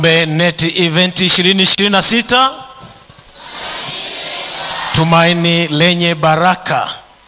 Net Event 2026 Tumaini lenye baraka.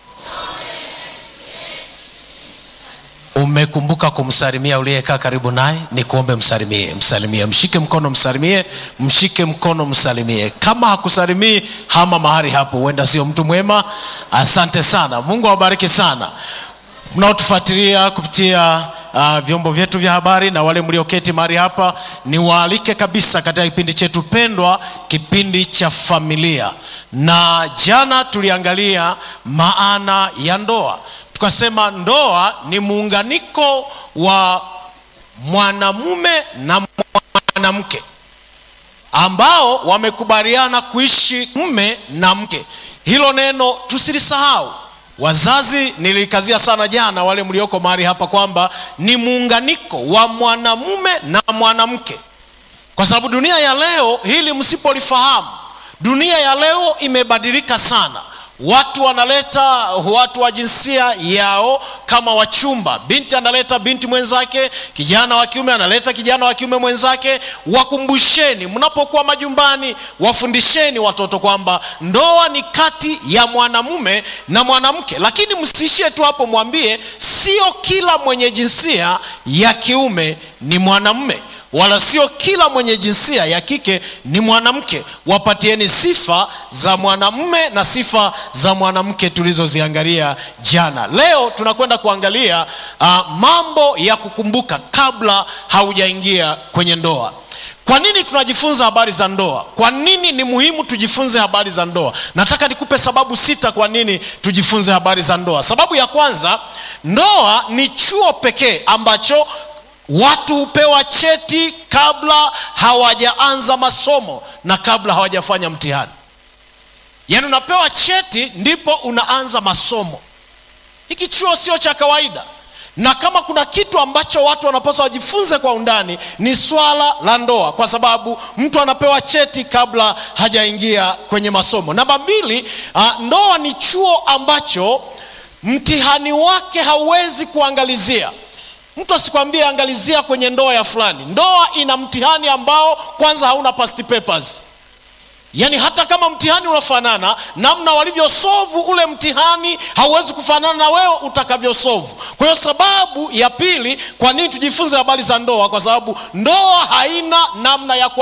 Umekumbuka kumsalimia uliyekaa karibu naye? Ni kuombe msalimie, msalimie, mshike mkono, msalimie, mshike mkono, msalimie. Kama hakusalimii hama mahali hapo, huenda sio mtu mwema. Asante sana, Mungu awabariki sana mnaotufuatilia kupitia uh, vyombo vyetu vya habari na wale mlioketi mahali hapa, niwaalike kabisa katika kipindi chetu pendwa, kipindi cha familia. Na jana tuliangalia maana ya ndoa, tukasema ndoa ni muunganiko wa mwanamume na mwanamke ambao wamekubaliana kuishi mume na mke. Hilo neno tusilisahau. Wazazi, nilikazia sana jana, wale mlioko mahali hapa, kwamba ni muunganiko wa mwanamume na mwanamke, kwa sababu dunia ya leo, hili msipolifahamu, dunia ya leo imebadilika sana. Watu wanaleta watu wa jinsia yao kama wachumba. Binti analeta binti mwenzake, kijana wa kiume analeta kijana wa kiume mwenzake. Wakumbusheni mnapokuwa majumbani, wafundisheni watoto kwamba ndoa ni kati ya mwanamume na mwanamke, lakini msiishie tu hapo, mwambie sio kila mwenye jinsia ya kiume ni mwanamume wala sio kila mwenye jinsia ya kike ni mwanamke. Wapatieni sifa za mwanamume na sifa za mwanamke tulizoziangalia jana. Leo tunakwenda kuangalia uh, mambo ya kukumbuka kabla haujaingia kwenye ndoa. Kwa nini tunajifunza habari za ndoa? Kwa nini ni muhimu tujifunze habari za ndoa? Nataka nikupe sababu sita kwa nini tujifunze habari za ndoa. Sababu ya kwanza, ndoa ni chuo pekee ambacho watu hupewa cheti kabla hawajaanza masomo na kabla hawajafanya mtihani. Yaani unapewa cheti ndipo unaanza masomo. Hiki chuo sio cha kawaida, na kama kuna kitu ambacho watu wanapaswa wajifunze kwa undani ni swala la ndoa, kwa sababu mtu anapewa cheti kabla hajaingia kwenye masomo. Namba mbili, uh, ndoa ni chuo ambacho mtihani wake hauwezi kuangalizia Mtu asikwambie angalizia kwenye ndoa ya fulani. Ndoa ina mtihani ambao kwanza hauna past papers, yaani hata kama mtihani unafanana, namna walivyosovu ule mtihani hauwezi kufanana na wewe utakavyosovu. Kwa hiyo sababu ya pili, kwa nini tujifunze habari za ndoa? Kwa sababu ndoa haina namna ya